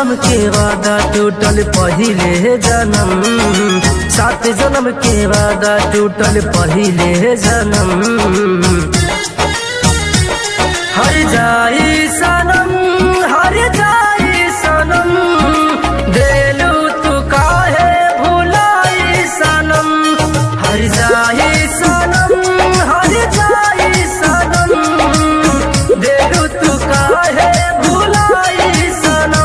जन्म के वादा टूटल पहिले जन्म सात जन्म के वादा टूटल पहिले जन्म हर जाई सनम हर जाई सनम देलू तू काहे भुलाई सनम हर जाई सनम हर जाई सनम देलू तू काहे भुलाई सनम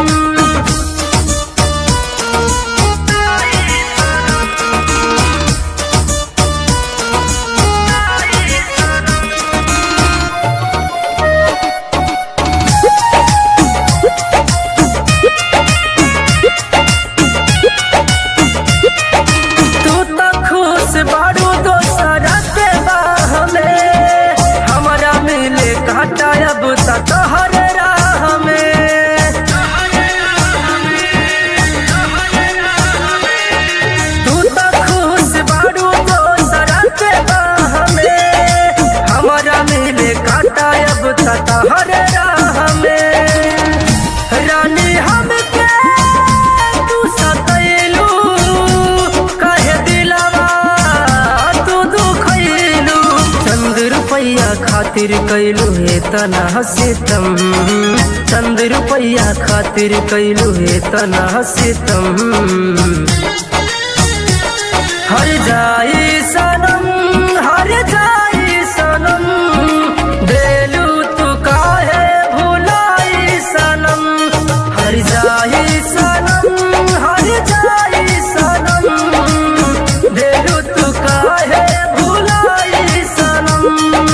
तू तो खुश बारू दोसरा के बाह में हमारा मिले काटा अब तक हर राह में तू तो खुश बारू दोसरा के बाह में हमारा मिले काटा अब तक हर राह में रानी हमके तू सतैलू कहे दिलवा तू दुखैलू चंद रुपैया खातिर कैलू हे तना सितम चंद रुपैया खातिर कैलू हे तना सितम हर जाई सनम हर जाई सनम देलू तू काहे भुलाई सनम हर जाई सनम हर जाई सनम देलू तू काहे भुलाई सनम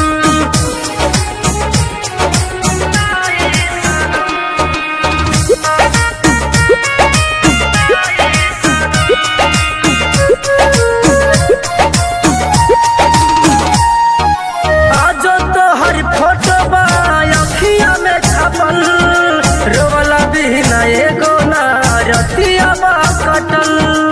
आजो तो हर फोटो बा अखिया में छपल रोवला बिना एगो ना रतिया बा कटल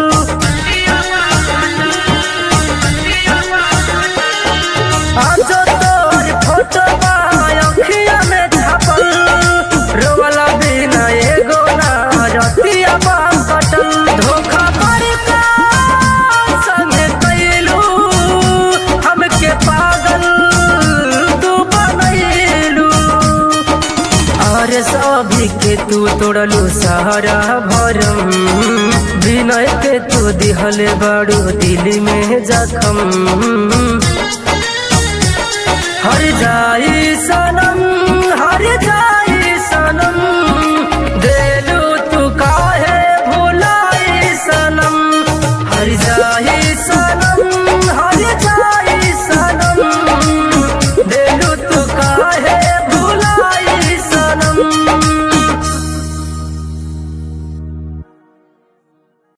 आजो तो हर फोटो बा अखिया में छपल रोवला बिना एगो ना रतिया बा कटल धोखा करके संगे कैलू हमके पागल तू बनैलू और सभी के तू तोड़लू सहारा भरम विनय के तू दिहले बड़ू दिल में जखम हर जाई